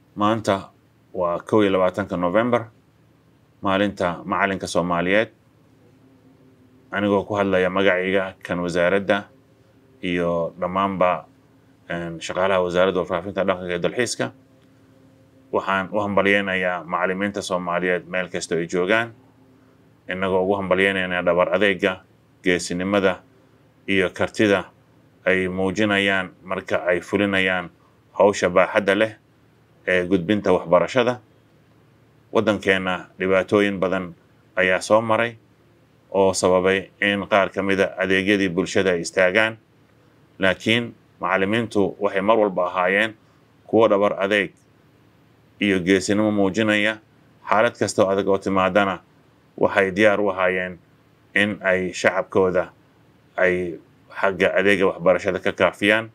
maanta waa kow iyo labaatanka november maalinta macalinka soomaaliyeed anigoo ku hadlaya magacayga kan wasaaradda iyo dhammaanba shaqaalaha wasaaradda warfaafinta dhaqanka iyo dalxiiska waxaan u hambalyeynayaa macalimiinta soomaaliyeed meel kasta ay joogaan innagoo ugu hambalyeynayna dhabar adeega geesinimada iyo kartida ay muujinayaan marka ay fulinayaan hawsha baaxadda leh ee gudbinta waxbarashada waddankeenna dhibaatooyin badan ayaa soo maray oo sababay in qaar ka mida adeegyadii bulshada ay istaagaan laakiin macalimiintu waxay mar walba ahaayeen kuwo dhabar adeeg iyo geesinimo muujinaya xaalad kasta oo adag oo timaadana waxay diyaar u ahaayeen in ay shacabkooda ay xagga adeega waxbarashada ka kaafiyaan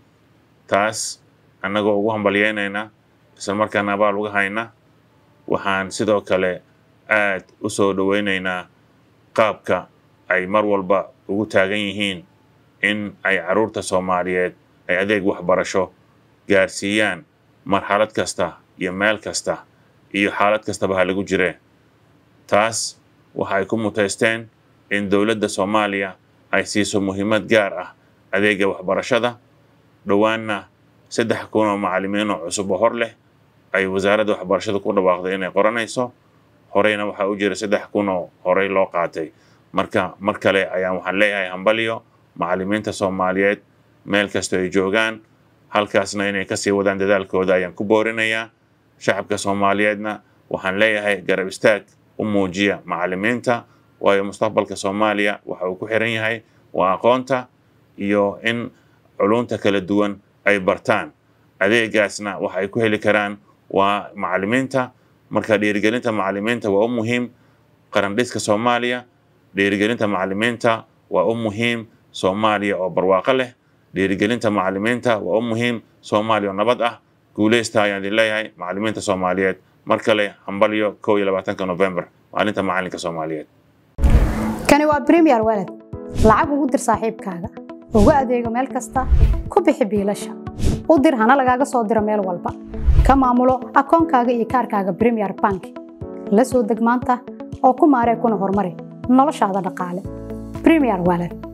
taas annagoo ugu hambalyeynayna isla markaana abaal uga hayna waxaan sidoo kale aad u soo dhoweynaynaa qaabka ay mar walba ugu taagan yihiin in ay carruurta soomaaliyeed ay adeeg waxbarasho gaarsiiyaan marxalad kasta iyo meel kasta iyo xaalad kastaba ha lagu jiree taas waxa ay ku mutaysteen in dowladda soomaaliya ay siiso muhiimad gaar ah adeega waxbarashada dhowaanna saddex kun oo macalimiin oo cusub oo hor leh ay wasaaradda waxbarashada ku dhawaaqday inay qoranayso horeyna waxaa u jira saddex kun oo horey loo qaatay marka mar kale ayaan waxaan leeyahay hambalyo macalimiinta soomaaliyeed meel kastoo ay joogaan halkaasna inay kasii wadaan dadaalkooda ayaan ku boorinayaa shacabka soomaaliyeedna waxaan leeyahay garab istaag u muujiya macalimiinta waayo mustaqbalka soomaaliya waxa uu ku xiran yahay waa aqoonta iyo in culunta kala duwan ay bartaan adeegaasna waxa ay ku heli karaan waa macalimiinta marka dhiirigelinta macalimiinta waa u muhiim qarandhiska soomaaliya dhiirigelinta macalimiinta waa u muhiim soomaaliya oo barwaaqo leh dhiirigelinta macalimiinta waa u muhiim soomaaliya oo nabad ah guuleysta ayaan idin leeyahay macalimiinta soomaaliyeed mar kale hambalyo kow iyo labaatanka november maalinta macalinka soomaaliyeed kani waa premier walad lacag ugu dir saaxiibkaaga ugu adeego meel kasta ku bixi biilasha u dir hana lagaaga soo diro meel walba ka maamulo akoonkaaga iyo kaarkaaga premier bank la soo deg maanta oo ku maaree kuna horumari noloshaada dhaqaale premier walad